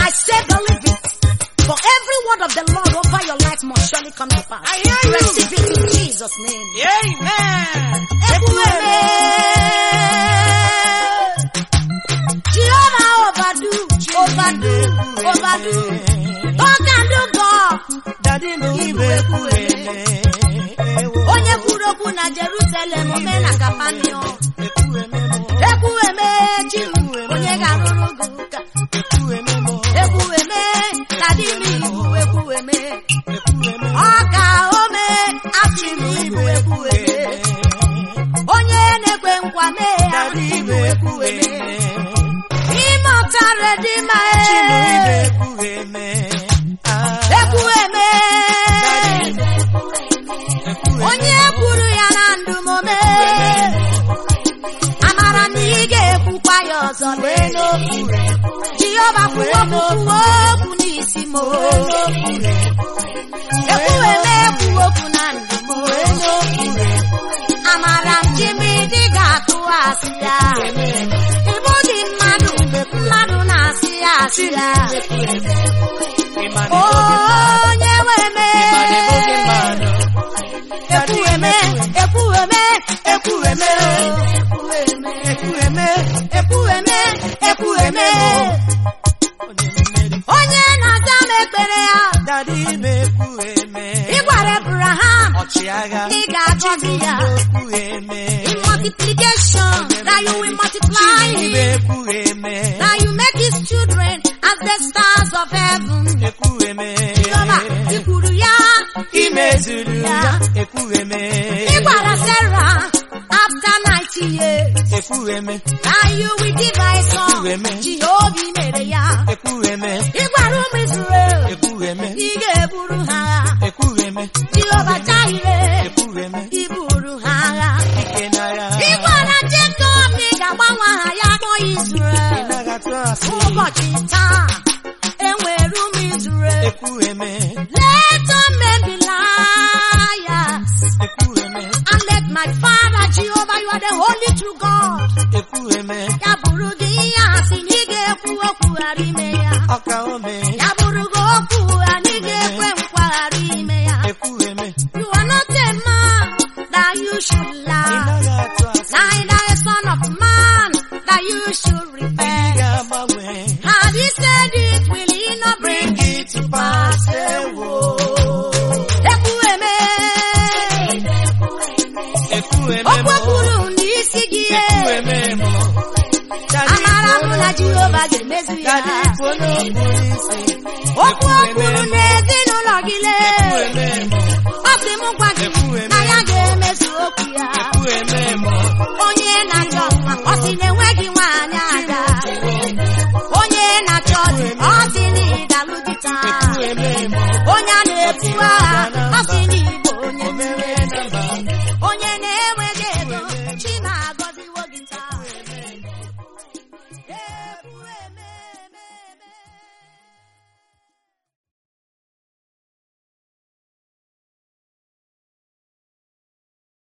I say believe it. For every word of the Lord over your life must surely come to pass. I hear you. Receive it in Jesus' name. Amen. Ekwueme. Jehovah overdo, overdo, overdo. God can do God. Daddy no ibe ekwueme. Ewo. Onye kwuru okwu na Jerusalem mee na Kapanio. Ekwueme mo. Ekwueme chi onye ga-arụrụ gị ụka. Ekwueme mo. Ekwueme na di m ibu ekwueme. Ekwueme mo. Ọ ka o mee achị m ibu ekwueme. Onye na-ekwe nkwa mee ya Daddy ibu ibe ekwueme. ekwueme. Ime ọtara dị mma Chimo ibe ee. ekwueme. Ah. Ekwueme. Daddy ibe ekwueme. Onye kwuru ya na ndụ m mee. Amara na ị ga-ekwukwa ya ọzọ lee n'okwu. Jehova kwuo okwu kwuo okwu n'isi m. Ekwueme ekwu okwu na ndụ m. Amara m ji m ịdị ga-atụ asị ya. Ị bụghị mmadụ, mmadụ na-asị ya asị ya. Ịma na Onye nwe ịma na ịbụghị mee. mmadụ. Ekwueme, ekwueme, ekwueme, Ekwueme. ekwueme, ekwueme. Onye mmeri. Onye na-aza m ekpere ya, Daddy ibe ekwueme. ị gwara Abraham, Ọchịagha. ị ga-agọzi ya. Ekwueme. In multiplication, that you will multiply Ibe him, ekwueme. that you make his children as the stars of heaven. Ekwueme. Jehova, ị kwuru ya, Imezuru ya. ya. Ekwueme. Ị gwara Sarah, after 90 years, Ekwueme. that you will give her a son. Ekwueme. Jehova ị mere ya. Ekwueme. Ị gwara ụmụ Israel, Ekwueme. ị ga-eburu ha agha. Ekwueme. Jehova Jaire, Ekwueme. ị buru ha agha. Ike n'agha. Ị gwara Jacob na ị ga-agbanwe aha ya kpọọ Israel. Ịnaghị asị. Ụbọchị taa, enwere ụmụ Israel. Ekwueme. Let all men be liars. Ekwueme. And let my Father Jehovah, you are the holy true God. Ekwueme. Ya bụrụ gị ihe asị na ị ga-ekwu okwu ghara ime ya. Ọka ome. Ya bụrụ gị okwu anyị ga-ekwe nkwa ghara ime ya. Ekwueme. You are not a man that you should lie. Ịnaghị atụ asị. Neither a son of man that you should Ị repent. ga-agbanwe. Had he said it, will he not bring Bring it it to to pass? pass. Ewo. Ekwueme. Ekwueme Okwu mo. kwuru n'isi gị. Ekwueme mo. Daddy Amara m ifo na no- Jehova ga-emezu ya. Daddy ifo n'okpuru isi. Okwu o Ekwueme kwuru mo. n'ezinụlọ gị lee. Ekwueme mo. Ọ sị m gwa gị Ekwueme. na ya ga-emezu okwu ya. Ekwueme mo. Onye na-achọ nwa, ọ sị na enweghị nwaanyị ada. Onye na-achọ di, ọ sị na ị ga-alụ di taa. Ekwueme mo. Onye a na-ebu